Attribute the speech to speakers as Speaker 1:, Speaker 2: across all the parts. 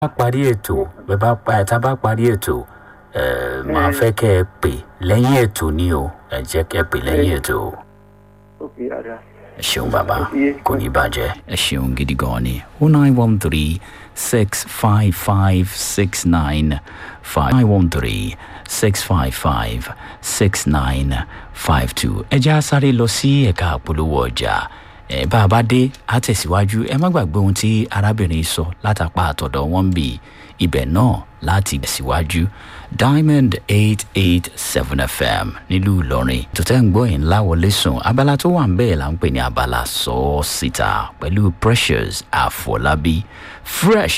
Speaker 1: bá parí ètò bẹ́ẹ̀ bá pa tá a bá parí ètò ẹ máa fẹ́ kẹ́ ẹ pè lẹ́yìn ètò ni o ẹ jẹ́ kẹ́ ẹ pè lẹ́yìn ètò o.
Speaker 2: ok ada
Speaker 1: ẹ ṣeun bàbá
Speaker 2: Iye.
Speaker 1: kò ní bàjẹ́. ẹ ṣeun gidi gan ni o nine one three six five five six nine five nine one three six five five six nine five two. ẹ já sáré lọ sí ẹ̀ka àpolówó ọjà ẹ bá a bá dé á tẹ̀síwájú ẹ má gbàgbé ohun tí arábìnrin sọ látàpá àtọ̀dọ̀ wọn bì ibẹ̀ náà láti tẹ̀síwájú diamond eight eight seven fm nílùú ìlọrin tó tẹ́ ń gbọ́ yìí ńlá wọlé sùn abala tó wà ń bẹ́ẹ̀ là ń pè ní abala sọ ọ́ síta pẹ̀lú precious àfọlábí fresh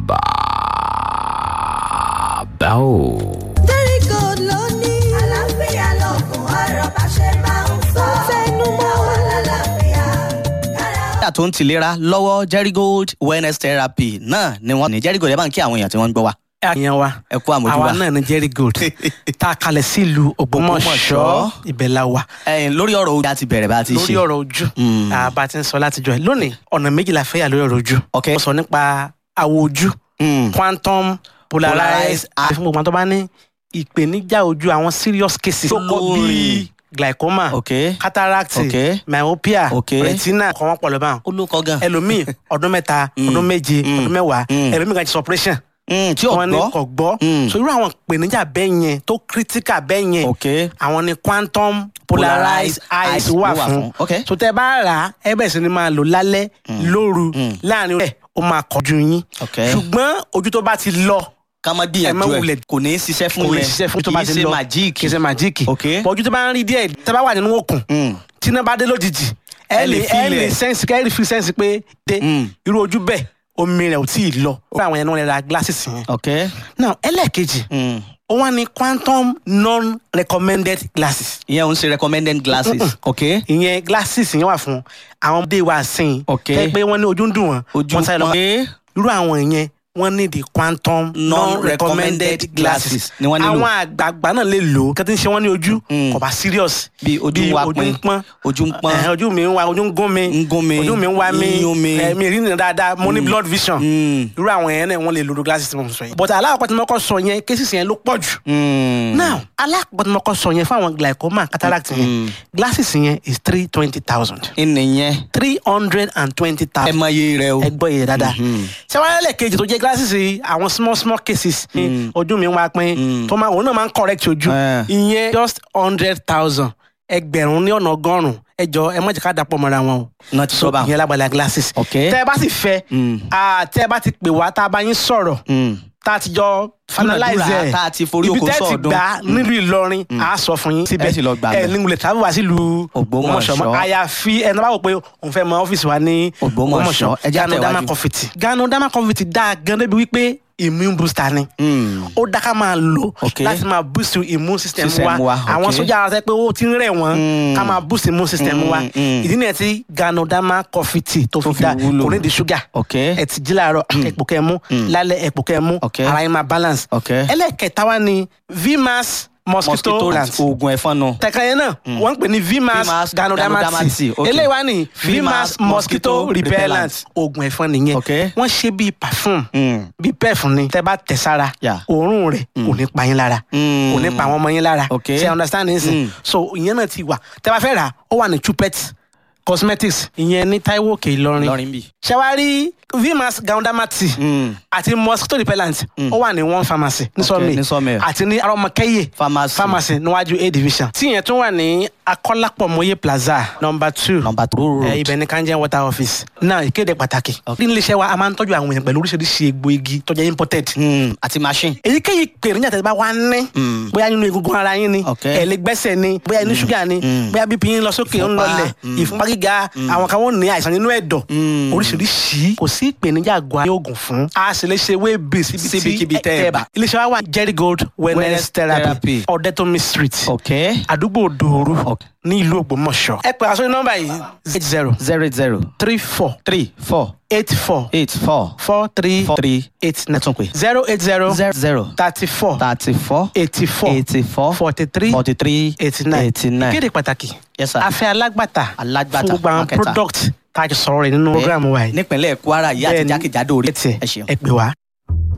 Speaker 1: bàbá o.
Speaker 3: jẹ́ríkò ló ní.
Speaker 4: àlàáfíà lọ́gùn ọ̀rọ̀ bá ṣe máa ń sọ.
Speaker 3: Tẹnu mọ́.
Speaker 4: àwọn lálàáfíà kára ó
Speaker 5: dókítà tó ń tìlera lọ́wọ́ Jerigold wellness therapy náà ni wọ́n ní Jerigold ẹ bá ń kí àwọn èèyàn tí wọ́n ń gbọ́ wa
Speaker 6: àyàn wa
Speaker 5: ẹ kú àmójúbà
Speaker 6: àwa náà ní jerry gold tá a kalẹ̀ sílùú ògbómọ̀ṣọ́
Speaker 5: Ògbómọ̀ṣọ́.
Speaker 6: ibẹ̀ la wà
Speaker 5: ẹ̀yin lórí ọ̀rọ̀ ojú àti bẹ̀rẹ̀ bá a ti ṣe
Speaker 6: lórí ọ̀rọ̀ ojú
Speaker 5: Mm.
Speaker 6: àbá ti ń sọ látijọ́ ẹ̀ lónìí ọ̀nà méjì la fẹ́ yà lórí ọ̀rọ̀ ojú
Speaker 5: Ok.
Speaker 6: mo sọ nípa àwọ̀ ojú
Speaker 5: Mm.
Speaker 6: quantum
Speaker 5: Polarized
Speaker 6: polarized
Speaker 5: eye.
Speaker 6: àti fún gbogbo àwọn tó bá ní ìpèníjà ojú àwọn serious cases tó kọ
Speaker 5: Lórí.
Speaker 6: bíi glaucoma
Speaker 5: ok
Speaker 6: cataract
Speaker 5: Ok.
Speaker 6: myopia
Speaker 5: Ok.
Speaker 6: retina kọ́ wọ́n pọ̀ lọ́ba
Speaker 5: ó ló kọ́ gan
Speaker 6: ẹlòmíì ọdún mẹ́ta
Speaker 5: Mm.
Speaker 6: ọdún méje
Speaker 5: Mm.
Speaker 6: ọdún mẹ́wàá
Speaker 5: Mm.
Speaker 6: ẹlòmíì kan ti sọ operation
Speaker 5: Mm, tí ò
Speaker 6: wọn ní
Speaker 5: gbọ́
Speaker 6: kò gbọ́
Speaker 5: Mm.
Speaker 6: so irú àwọn ìpèníjà bẹ́ẹ̀ yẹn tó critical bẹ́ẹ̀ yẹn
Speaker 5: ok
Speaker 6: àwọn ni quantum polarized eyes wà fún
Speaker 5: ok
Speaker 6: so tẹ bá rà á ẹ bẹ̀rẹ̀ sí ni máa lò lálẹ́ lóru
Speaker 5: Mm.
Speaker 6: láàrin rẹ̀ ó máa kọjú yín
Speaker 5: ok
Speaker 6: ṣùgbọ́n ojú tó bá ti lọ
Speaker 5: ká má
Speaker 6: ẹ má
Speaker 5: gbìyànjú ẹ
Speaker 6: wulẹ̀-
Speaker 5: kò ní í ṣiṣẹ́ fún
Speaker 6: kò lè
Speaker 5: yẹn
Speaker 6: ṣiṣẹ́ fún tó bá ti
Speaker 5: kì í
Speaker 6: lọ
Speaker 5: ṣe májíìkì
Speaker 6: kì í ṣe májíìkì
Speaker 5: Ok.
Speaker 6: But ojú tó bá ń rí díẹ̀ tẹ bá wà nínú òkun
Speaker 5: Mm.
Speaker 6: tí iná bá dé lójijì ẹ
Speaker 5: Ẹ lè
Speaker 6: lè ẹ
Speaker 5: feel
Speaker 6: lè
Speaker 5: ẹ̀.
Speaker 6: sẹ́ǹsì kẹ́ ẹ lè fi sẹ́ǹsì pé dé
Speaker 5: Mm.
Speaker 6: irú ojú bẹ́ẹ̀ omi rẹ̀ ò tí ì lọ ó fún àwọn yẹn ní wọ́n lè ra glasses yẹn
Speaker 5: ok
Speaker 6: now ẹlẹ́ẹ̀kejì
Speaker 5: Mm.
Speaker 6: ó wá ní quantum non-recommended glasses
Speaker 5: ìyẹn ò ń ṣe recommended glasses ok
Speaker 6: ìyẹn glasses yẹn wà fún àwọn ọmọdé wa sìn
Speaker 5: Ok.
Speaker 6: tẹ́ pé wọ́n ní ojú ń dùn wọ́n
Speaker 5: ojú
Speaker 6: wọ́n sáré lọ
Speaker 5: pé
Speaker 6: irú àwọn yẹn wọ́n ní the quantum non-recommended glasses
Speaker 5: ni wọ́n nílò.
Speaker 6: àwọn àgbààgbà náà lè lò ó kí wọ́n ti ń ṣe wọ́n ní ojú
Speaker 5: Mm.
Speaker 6: kò bá serious
Speaker 5: bí ojú wa pin
Speaker 6: ojú ń pọ́n
Speaker 5: ojú ń pọ́n
Speaker 6: Eh, ojú mi ń wa ojú ń gún mi
Speaker 5: Ń gún mi,
Speaker 6: ojú mi ń wá mi
Speaker 5: ń yún mi.
Speaker 6: eh, mi rí nìyẹn dáadáa mo ní blood vision
Speaker 5: Mm.
Speaker 6: irú àwọn yẹn náà wọ́n lè lo glasses tí mo sọ yẹn but alákọ̀ọ́ tí mo kọ́ sọ yẹn cases yẹn ló pọ̀ jù
Speaker 5: Mm.
Speaker 6: now alákọ̀ọ́ tí mo kọ́ sọ yẹn fún àwọn glaucoma cataract yẹn
Speaker 5: Mm.
Speaker 6: glasses yẹn is three twenty thousand
Speaker 5: ìnìyẹn
Speaker 6: three hundred and twenty
Speaker 5: ẹ
Speaker 6: thousand
Speaker 5: mọ iye rẹ o
Speaker 6: ẹ gbọ́ iye dáadáa
Speaker 5: Mhm.
Speaker 6: sẹ́wọ́n kejì tó jẹ́ glasses yìí àwọn small small cases ní ojú mi ń wá pín tó máa òun náà máa ń correct ojú
Speaker 5: Eh.
Speaker 6: ìyẹn just hundred thousand ẹgbẹ̀rún ní ọ̀nà ọgọ́rùn-ún ẹ jọ ẹ má jẹ́ ká dàpọ̀ mọ́ra wọn o
Speaker 5: náà ti sọ bá
Speaker 6: ìyẹn lágbàlá glasses
Speaker 5: Ok.
Speaker 6: tẹ́ ẹ bá sì fẹ́
Speaker 5: Mm.
Speaker 6: ah, tẹ́ ẹ bá ti pè wá tá a bá yín sọ̀rọ̀ tá a ti jọ finalize
Speaker 5: Dúnàdúrà
Speaker 6: ẹ̀
Speaker 5: tá a ti forí
Speaker 6: ibi
Speaker 5: oko
Speaker 6: tẹ́ ti
Speaker 5: sọ̀ọ́dún.
Speaker 6: gbà nílùú Ìlọrin a sọ fún yín síbẹ̀
Speaker 5: Ẹ sì lọ gbà
Speaker 6: ẹ
Speaker 5: bẹ̀.
Speaker 6: ní wulẹ̀ tàbí wá sílùú
Speaker 5: Ògbómọ̀ṣọ́.
Speaker 6: mọ́. àyàfi ẹni bá wò pé òun fẹ́ mọ ọ́fíìsì wa ní
Speaker 5: Ògbómọ̀ṣọ́. Ẹ jẹ́
Speaker 6: Gano
Speaker 5: àtẹ̀wájú.
Speaker 6: Dama Confit Gano Dama Confit dáa gan débi wípé immune booster ni ó dá ká máa lò
Speaker 5: Ok.
Speaker 6: láti máa boost immune system
Speaker 5: System
Speaker 6: wa
Speaker 5: wa,
Speaker 6: àwọn
Speaker 5: ok.
Speaker 6: sójà ara sẹ pé ó ti ń rẹ̀ wọ́n
Speaker 5: Mm.
Speaker 6: ká máa boost immune system wa
Speaker 5: Mm, mm.
Speaker 6: ìdí nìyẹn tí Gano Dama Confit tó
Speaker 5: Tó
Speaker 6: fi
Speaker 5: fi
Speaker 6: dá
Speaker 5: wúlò.
Speaker 6: kò ní di ṣúgà
Speaker 5: ok
Speaker 6: ẹ ti jí láàárọ̀ ẹ̀pò kẹ́ mú lálẹ́ ẹ̀pò kẹ́ mú
Speaker 5: Ok.
Speaker 6: ara yín máa balance
Speaker 5: Ok.
Speaker 6: ẹlẹ́kẹta wa ni vmas mosquito
Speaker 5: mosquito
Speaker 6: plant
Speaker 5: oògùn ẹ̀fọn nù
Speaker 6: tẹ̀ka yẹn náà wọ́n ń pè ní vmas
Speaker 5: Vmas
Speaker 6: ganodermati
Speaker 5: Ganodermati, ok.
Speaker 6: eléyìí wá ní
Speaker 5: Vmas
Speaker 6: vmas mosquito
Speaker 5: mosquito
Speaker 6: repellent oògùn ẹ̀fọn nìyẹn
Speaker 5: Ok.
Speaker 6: wọ́n ṣe bíi perfume
Speaker 5: Mm.
Speaker 6: bíi pef ni tẹ́ bá tẹ̀ sára
Speaker 5: Yeah.
Speaker 6: òórùn rẹ̀ kò ní pa yín lára
Speaker 5: Mm.
Speaker 6: kò ní pa àwọn ọmọ yín lára
Speaker 5: Ok.
Speaker 6: ṣe understand nsìn
Speaker 5: Mm.
Speaker 6: so ìyẹn náà ti wà tẹ́ bá fẹ́ rà ó wà ní chupet cosmetics ìyẹn ní Táíwò Òkè Ìlọrin
Speaker 5: lọrin bì
Speaker 6: ṣẹwárí vmas ganodermati
Speaker 5: Mm.
Speaker 6: àti mosquito repellent ó wà ní one pharmacy ní sọmi
Speaker 5: ní Sawmill.
Speaker 6: àti ní arọmọkẹyẹ
Speaker 5: Pharmacy.
Speaker 6: pharmacy níwájú a division tí yẹn tún wà ní akọlápọmọye plaza number two
Speaker 5: nọmba tó rò
Speaker 6: ẹ ibẹ̀ ní kanjẹ water office náà ìkéde pàtàkì ní iléeṣẹ́ wa a máa ń tọ́jú àwọn èèyàn pẹ̀lú oríṣiríṣi egbò igi tó jẹ́ imported
Speaker 5: àti machine
Speaker 6: èyíkéyìí pèrèjà tẹ́ bá wá ní
Speaker 5: Mm.
Speaker 6: bóyá nínú egungun ara yín ni
Speaker 5: Ok.
Speaker 6: ẹ̀lẹ́gbẹ́sẹ̀ ni bóyá inú ṣúgà ni
Speaker 5: Mm.
Speaker 6: bóyá bípí yín lọ sókè ń
Speaker 5: Ìfúnpá.
Speaker 6: lọlẹ̀
Speaker 5: Mm.
Speaker 6: ìfúnpá gíga àwọn kan wọ́n ní àìsàn nínú ẹ̀dọ̀
Speaker 5: Mm.
Speaker 6: oríṣiríṣi kò sí ìpèníjà àgọ́ ayé oògùn fún a sì lè ṣe wéèbì
Speaker 5: Síbikíbi tẹ́ ẹ bá.
Speaker 6: iléeṣẹ́ wa wà Jerry Gold wellness
Speaker 5: Wellness
Speaker 6: therapy
Speaker 5: therapy.
Speaker 6: ọ̀dẹ́tọ̀mí street
Speaker 5: ok
Speaker 6: àdúgbò dòoru
Speaker 5: Ok.
Speaker 6: ní ìlú Ògbómọ̀ṣọ́ ẹ pè àsọyún nọ́mbà yìí eight zero
Speaker 5: zero zero
Speaker 6: three four
Speaker 5: three four
Speaker 6: eight four
Speaker 5: eight four
Speaker 6: four three
Speaker 5: four three
Speaker 6: eight nine
Speaker 5: tún pè
Speaker 6: zero eight zero
Speaker 5: zero zero
Speaker 6: thirty four
Speaker 5: thirty four
Speaker 6: eighty four
Speaker 5: eighty four
Speaker 6: forty three
Speaker 5: forty three
Speaker 6: eighty nine
Speaker 5: eighty nine
Speaker 6: ìkéde pàtàkì
Speaker 5: Yes, sir.
Speaker 6: afẹ́ alágbàtà
Speaker 5: Alágbàtà,
Speaker 6: fún gbogbo àwọn
Speaker 5: marketer.
Speaker 6: product tá a ti sọ̀rọ̀ rẹ̀ nínú program wa yìí
Speaker 5: nípínlẹ̀ Kwara yìí àti
Speaker 6: Bẹ́ẹ̀ni,
Speaker 5: jákèjádò orí
Speaker 6: ẹ tiẹ̀
Speaker 5: ẹ ṣeun.
Speaker 6: ẹ pè wá